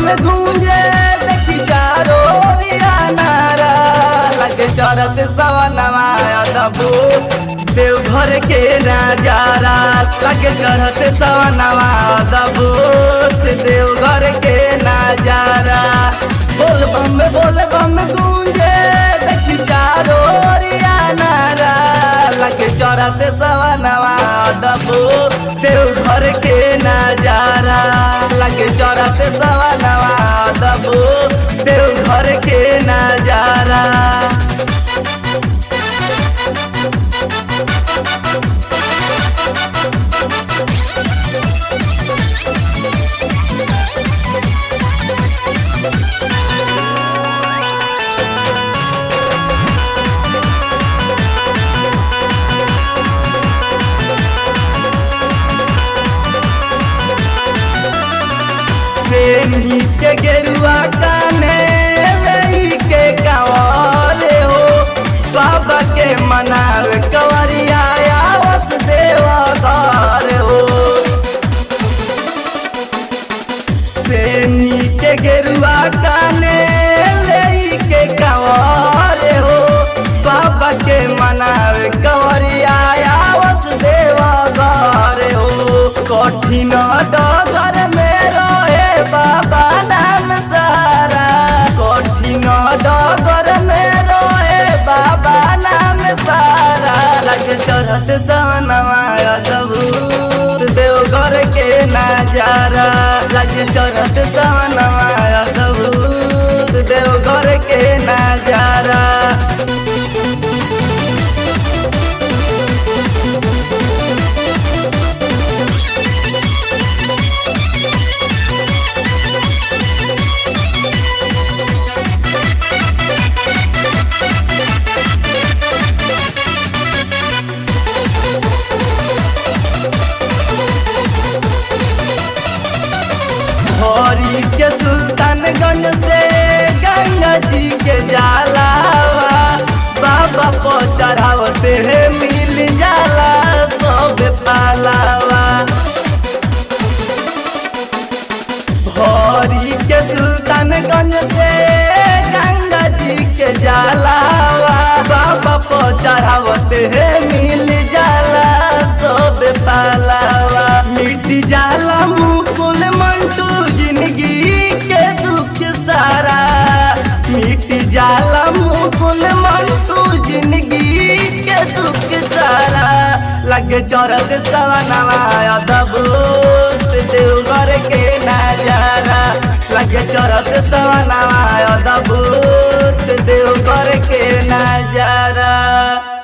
गूंजे देखी चारो रिया नारा लगे चरत सवनवा दबू देवघर के नजारा लगे चढ़त सवनवा दबू देवघर के नजारा बोल बम बोल बम गूंजे देखी चारो रिया नारा लगे चढ़त सवनवा दबू देवघर के नजारा लगे चढ़त सवनवा दबू देवघर के नजारा प्रेमी के गेरुआ काने लई के कवाले हो बाबा के मनावे कवरिया आवस देवा घर हो प्रेमी के गेरुआ काने लई के कवाले हो बाबा के मनावे कवरिया आवस देवा घर हो कठिन डगर में रहे बाबा नाम सारा कठिन डगर में रहे बाबा नाम सारा लगे चढ़त सनवा अदभूत देवघर के नजारा लगे चढ़त सनवा अदभूत देवघर के नजारा हरी के सुल्तानगंज से गंगा जी के जालावा बाबा को चढ़ावते है मिल जाला सब पालावा हरी के सुल्तानगंज से गंगा जी के जालावा बाबा को चढ़ावते है मिल जाला सब पालावा मिट जाला मुकुल मंटू जिंदगी के दुख सारा मिट जाला मुकुल मंटू जिंदगी के दुख सारा लगे चरत सवनवा अदभूत देवघर के नजारा लगे चरत सवनवा अदभूत देवघर के नजारा